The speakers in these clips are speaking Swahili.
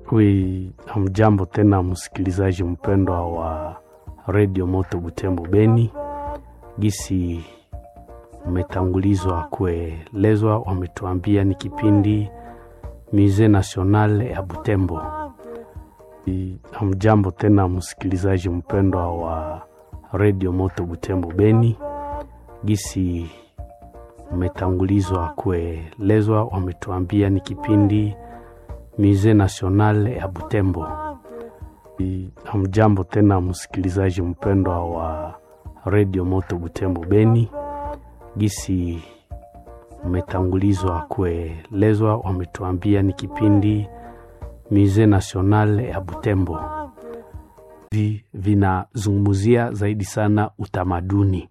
Wi, hamjambo tena msikilizaji mpendwa wa redio Moto Butembo Beni. Gisi umetangulizwa kuelezwa, wametuambia ni kipindi Musee National ya Butembo. Wi, Hamjambo tena msikilizaji mpendwa wa redio Moto Butembo Beni. Gisi umetangulizwa kuelezwa, wametuambia ni kipindi Musee National ya Butembo. Hamjambo tena msikilizaji mpendwa wa redio Moto Butembo Beni. Gisi umetangulizwa kuelezwa, wametuambia ni kipindi Musee National ya Butembo. Vi, vinazungumzia zaidi sana utamaduni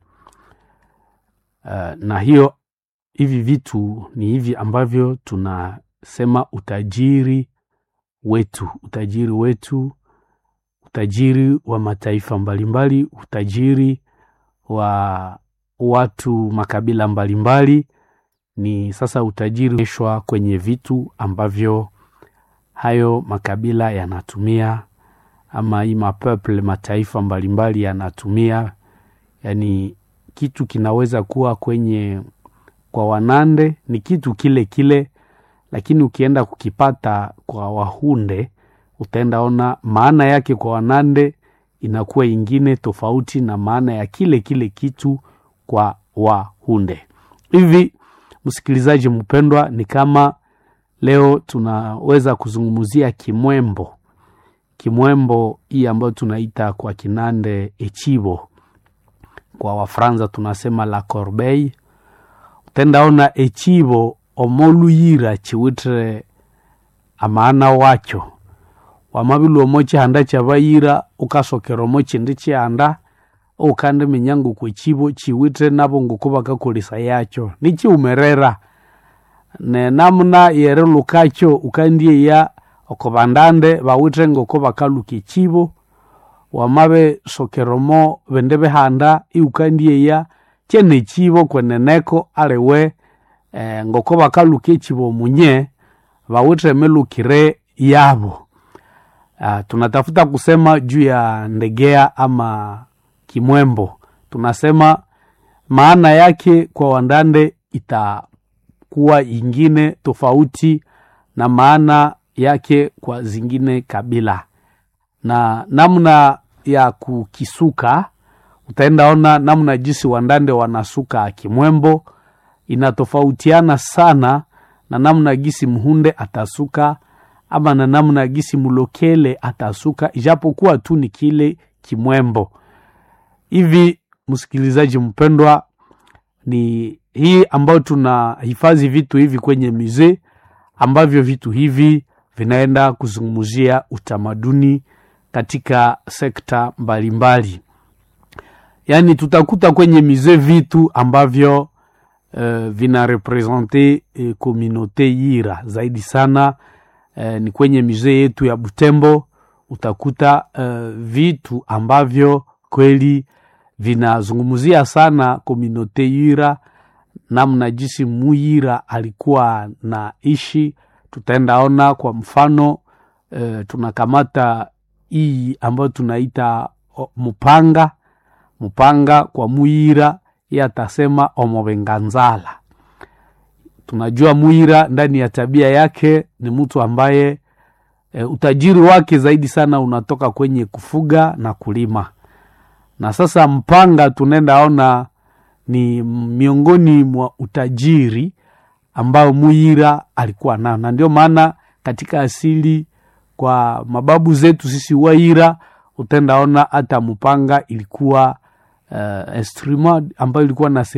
uh, na hiyo hivi vitu ni hivi ambavyo tunasema utajiri wetu, utajiri wetu, utajiri wa mataifa mbalimbali, utajiri wa watu makabila mbalimbali, ni sasa utajiri eshwa kwenye vitu ambavyo hayo makabila yanatumia ama hii mapeple mataifa mbalimbali yanatumia. Yani kitu kinaweza kuwa kwenye kwa Wanande ni kitu kile kile, lakini ukienda kukipata kwa Wahunde utaenda ona maana yake kwa Wanande inakuwa ingine tofauti na maana ya kile kile kitu kwa Wahunde. Hivi msikilizaji mpendwa, ni kama leo tunaweza kuzungumzia Kimwembo. Kimwembo hii ambayo tunaita kwa Kinande echibo, kwa Wafransa tunasema la corbeille utendaona echibo omoluyira chiwitire amaana wacho wamabili omo chihanda chabayira ukasokera omo chindi chihanda ukandi minyango kwechibo chiwitire nabo nguko bakakolesa yacho nichiumerera nenamuna yerilukacho ukandieya oko bandande bawitire ngoko bakaluka echibo wamabe sokeromo bindi bihanda iukandieya chene chibo kweneneko aliwe eh, ngoko bakaluka echibo munye bawitire milukire yabo. Uh, tunatafuta kusema juu ya ndegea ama kimwembo, tunasema maana yake kwa wandande itakuwa ingine tofauti na maana yake kwa zingine kabila, na namna ya kukisuka utaendaona namna jinsi wandande wanasuka kimwembo inatofautiana sana na namna gisi mhunde atasuka ama na namna gisi mulokele atasuka, ijapokuwa tu ni kile kimwembo. Hivi msikilizaji mpendwa, ni hii ambayo tunahifadhi vitu hivi kwenye musee, ambavyo vitu hivi vinaenda kuzungumzia utamaduni katika sekta mbalimbali mbali. Yaani tutakuta kwenye musee vitu ambavyo uh, vina represente uh, komunote Yira zaidi sana uh, ni kwenye musee yetu ya Butembo utakuta uh, vitu ambavyo kweli vinazungumzia sana komunote Yira, namna jinsi Muyira alikuwa na ishi. Tutaendaona kwa mfano uh, tunakamata hii ambayo tunaita uh, mupanga mupanga kwa Muyira ye atasema omobenganzala. Tunajua Muyira ndani ya tabia yake ni mtu ambaye e, utajiri wake zaidi sana unatoka kwenye kufuga na kulima, na sasa mpanga tunaenda ona ni miongoni mwa utajiri ambao Muyira alikuwa nao, na ndio maana katika asili kwa mababu zetu sisi Waira utendaona hata mpanga ilikuwa uh, instrument ambayo ilikuwa na